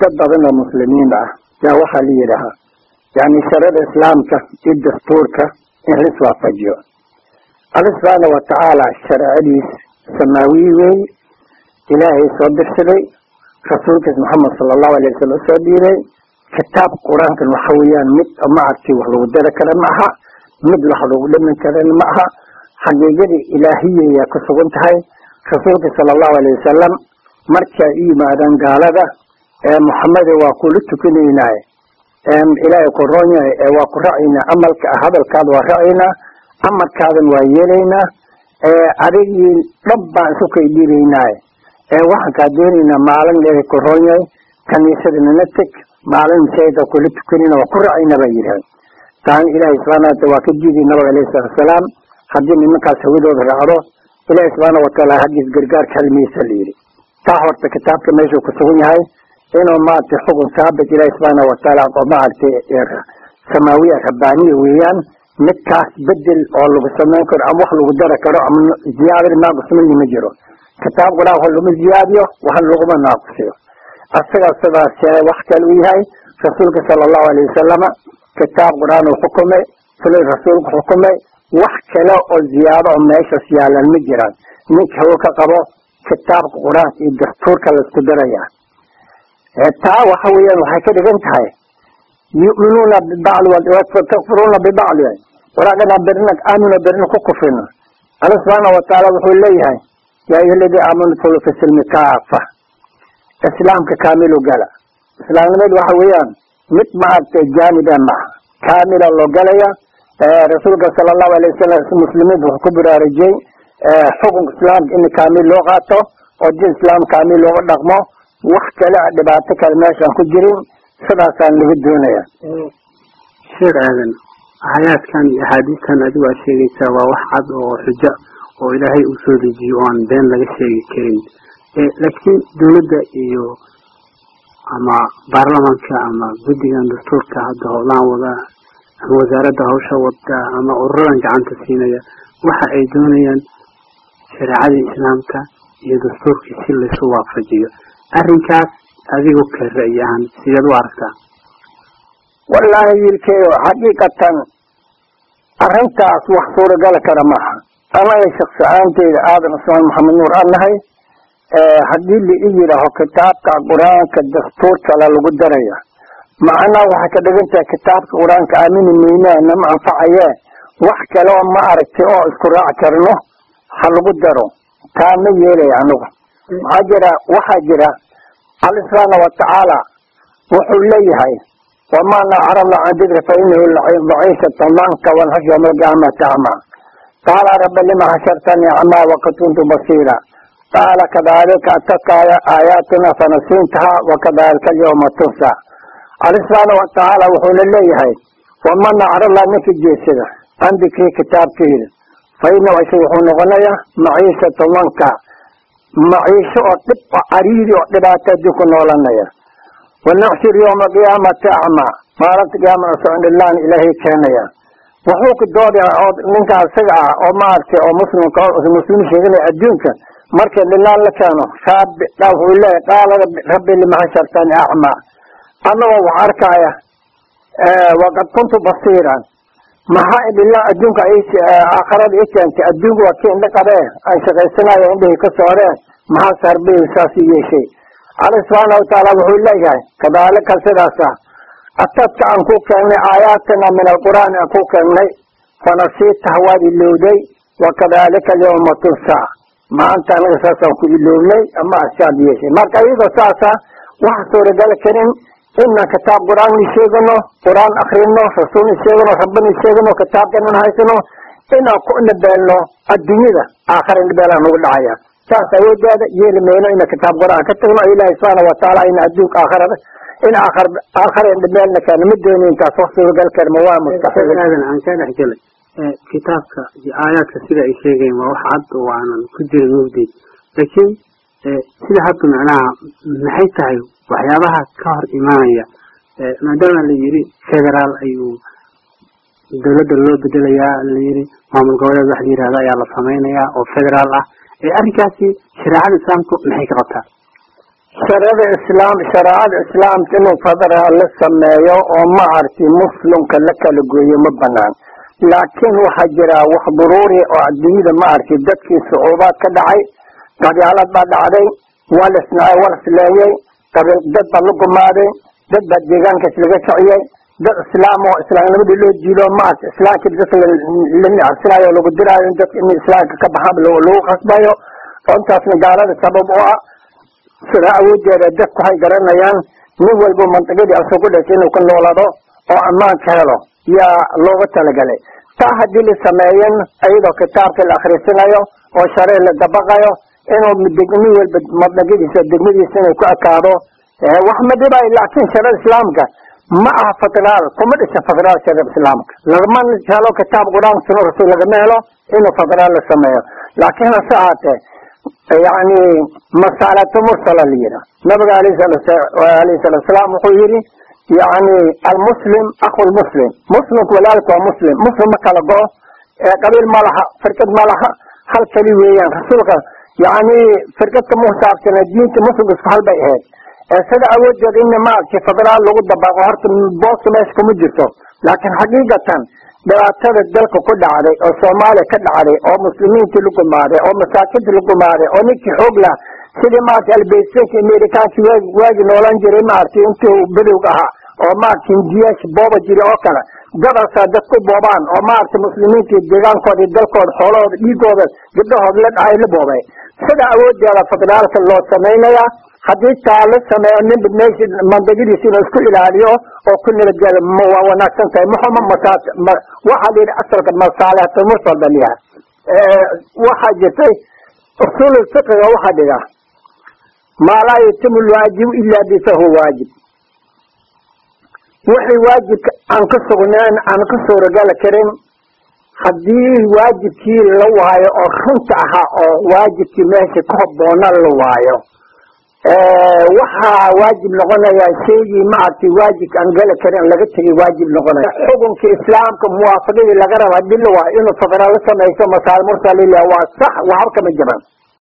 dad badan oo muslimiin ah yaa waxaa la yidhaahaa yani sharada islaamka iyo dastuurka in lis waafajiyo alla subxaana watacaala shareecadiis samaawiyi wey ilaahay soo dirsaday rasuulkiis maxamed sala allahu alay wasalam usoo dhiibay kitaab qur-aankan waxa weeyaan mid maaragtay wax lagu dari kara ma aha mid wax lagu dhimin karan ma aha xaqiiqadii ilaahiyaya ku sugan tahay rasuulka sala allahu alayh wasalam markay u yimaadaan gaalada ee muxamede waa kula tukanaynaaye ilaahay ku roon yahay ee waa ku racaynaa amalka hadalkaada waa racaynaa amarkaadan waa yeelaynaa adigii dhab baan isu kay dhiibaynaaye waxaan kaa doonaynaa maalin ilaahay ku roon yahay kaniisada nala teg maalin masaajida kula tukanayna waa ku racayna baa yidhaha taana ilaahay subxana wataala waa ka diiday nabiga alayhi salatu wasalaam haddii nimankaas hawadooda raacdo ilaahay subxaana wataala haggiis gargaarka halmiisa la yidhi taa horta kitaabka meeshuu ku sugan yahay inuu maaragtay xukun saabit ilaahi subxaana wataala oo maaragtay samaawiya rabbaaniya weeyaan midkaas bedel oo lagu samayn karo ama wax lagu dari karo ama ziyaadada naaqusmaya ma jiro kitaab qur-aan wax laguma ziyaadiyo wax laguma naaqusiyo asaga sidaas wax kale u yahay rasuulka sala allahu alayh wasalama kitaab qur-aan uu xukumay sulay rasuulku xukumay wax kale oo ziyaado oo meeshaas yaalan ma jiraan ninka hawo ka qabo kitaabka qur-aanka iyo dastuurka laisku daraya taa waxa weeyaan waxay ka dhigan tahay yu'minuuna bibacdi takfuruuna bibacdi walaakina berina aamino berina ku kufrino alla subxaana watacaala wuxuu leeyahay yaa ayuha aladii aamanu dkhuluu fi silmi kaafa islaamka kaamilu gala islaamnimadu waxa weeyaan mid maaragtay jaaniba maaha kaamila loo galaya rasuulka sala allahu alay wasalam muslimiinta wuxuu ku baraarujiyey xukunka islaamka in kaamil loo qaato oo din islaam kaamil looga dhaqmo wax kale dhibaato kale meeshaan ku jirin sidaasaan laga doonaya sheekh aadan aayaadkan iyo axaadiistan adigu aad sheegaysaa waa wax cad oo xujo oo ilaahay uu soo dejiyo oo aan been laga sheegi karin laakiin dawladda iyo ama baarlamanka ama guddigan dastuurka hadda howlaan wada ama wasaaradda hawsha wada ama ururadan gacanta siinaya waxa ay doonayaan shareecadii islaamka iyo dastuurkii si laysu waafajiyo arrinkaas adigu ka ra'yi ahaan sideed u aragtaa wallaahi wiilkeeyo xaqiiqatan arrintaas wax suuragala kara maaha anaga shaksi ahaanteyda aadan cusmaan maxamed nuur aan nahay haddii la i yidhaaho kitaabka qur-aanka dastuurkala lagu daraya macnaha waxay ka dhigan tahay kitaabka qur-aanka aamini meyne nama anfacaye wax kale oo ma aragtay oo isku raac karno ha lagu daro taa ma yeelaya anigu maxaa jira waxaa jira alla subxaana watacaala wuxuu leeyahay wamaa nacarabna can dikri fa inahu daciishatan manka walxash yawma alqiyaamati acma qaala rabbi lima xashartanii acmaa waqad kuntu basiira qaala kadalika ataka aayaatina fanasiintaha wakadalika alyawma tunsa alla subxaana watacaala wuxuuna leeyahay waman nacarabla ninka jeesada can dikri kitaabkeyda fa inahu isaga wuxuu noqonayaa maciishatan wanka maciisho oo dhib oo cariiri oo dhibaato adduunku noolanaya wanaxshir yawma qiyaamati acmaa maalinta qiyaamada socondhilaan ilaahay keenaya wuxuu ku doodaya oo ninka isaga ah oo maaragtay oo muslimka muslim sheeganaya adduunka marka dhilaan la keeno rabbi wuxuu leeyahay qaala rabbi lima xashartani acmaa anagoo wax arkaya waqad kuntu basiiran maxaa dhilaan adduunka aakhirada i keentay adduunku waa kii indha qabee aan shaqaysanayo indhahii ka sooreen maxaa sarbihi saas u yeeshay alla subxaana watacaala wuxuu leeyahay kadaalika sidaasa atadka aan ku keennay aayaatana min alqur'aani aan ku keennay fanasiitaha waad ilowday wakadalika alyawma tunsa maanta anaga saasaan ku ilownay ama asaad yeeshay marka iyadoo saasa waxa suuragal karin inaan kitaab qur-aan i sheegano qur-aan akrino rasuul i sheegano rabbina i sheegano kitaabkanan haysano inaan ku nabeelno adduunyada aakhara nabeelaan nagu dhacaya saas awoodeeda yeeli mayno ina kitaab qur-aan ka tagno ilaahi subxaana watacaala ina adduunka aakhirada in aakhar aakhara nabeelna keeno ma doonin taas wax suuragal karma waa mustaxiil aadan aan kaa dhex gelay kitaabka iyo aayaadka sida ay sheegayen waa wax cad oo aanan ku jirin mugdeed laakiin sida hadda macnaha maxay tahay waxyaabaha ka hor imaanaya maadaama la yidhi federaal ayuu dawladda loo bedelayaa la yidhi maamul goboleed wax la yihahda ayaa la samaynayaa oo federaal ah arrinkaasi shareecada islaamku maxay ka qabtaa sharada islaam shareecada islaamka inuu federaal la sameeyo oo ma arti muslimka la kala gooyo ma banaan laakiin waxaa jira wax duruuri oo adduunyada ma arti dadkii sucuubaad ka dhacay qabyaalad baa dhacday waa la isnacay waa la isleeyey dad baa la gumaaday dad baa deegaankaas laga kiciyey dad islaam oo islaamnimadii loo jiilo maarta islaamkii dadka la nicarsinayo lagu diraayo dadka in islaamka ka baxaan lagu qasbayo oo intaasna gaalada sabab u ah sida awoodeeda dadku hay garanayaan nin walba mantiqadii asoo ku dhashay inuu ka noolado oo ammaanka helo yaa looga talagalay taa haddii la sameeyan iyadoo kitaabka la akhrisinayo oo sharee la dabaqayo inuu nin walba mantiqadiisa degmadiisa inuu ku ekaado wax ma dhibayo laakiin sharada islaamka ma aha federaal kuma dhisa federaal sharada islaamka lagama helo kitaab qur-aan suno rasul lagama helo inuu federaal la sameeyo laakiin hase ahaatee yani masaalatu mursala la yidha nabiga alayhi salatu salaam wuxuu yihi yani almuslim aku lmuslim muslimku walaalka waa muslim muslim ma kala go qabiil ma laha firqad ma laha hal kali weeyaan rasuulka yani firqadka musaabsana diinta muslimka isku hal bay ahayd sida awoodeeda in maaragtay federaal lagu dabaqo horta booska meesha kuma jirto laakiin xaqiiqatan dhibaatada dalka ku dhacday oo soomaaliya ka dhacday oo muslimiintii la gumaaday oo masaakintii la gumaaday oo ninkii xoog lah sidii maaragtay albeysanka amerikaanki waagi waagi noolan jiray maaragtay intii bedowga ahaa oo maaragtay hindiyaasha booba jira oo kale gadasaa dad ku boobaan oo maaragtay muslimiintii deegaankooda iyo dalkooda xoolahooda dhiigooda gabdhahooda la dhacay la boobay sida awoodeeda federaalka loo samaynayaa haddii taa la sameeyo ninba meesha mandagadiisa inuu isku ilaaliyo oo ku nabadgelo waa wanaagsan tahay muxuma masaa waxaa la yidhi asalka masaalihatu mursal ba liyaha waxaa jirtay usul fiqiga waxaa dhiga maa laa yatimu lwaajibu ila bi fahuwa waajib wixii waajibka aan ka sugnayn aan ka suuragala karin haddii waajibkii la waayo oo runta ahaa oo waajibkii meesha ka habboona la waayo waxaa waajib noqonaya shaygii maaragtay waajibka aan gala karin laga tegay waajib noqonaya xukunka islaamka muwaafaqadii laga raba hadii la waayo inuu federaal la samayso masaal mursalilah waa sax waxba kama jaban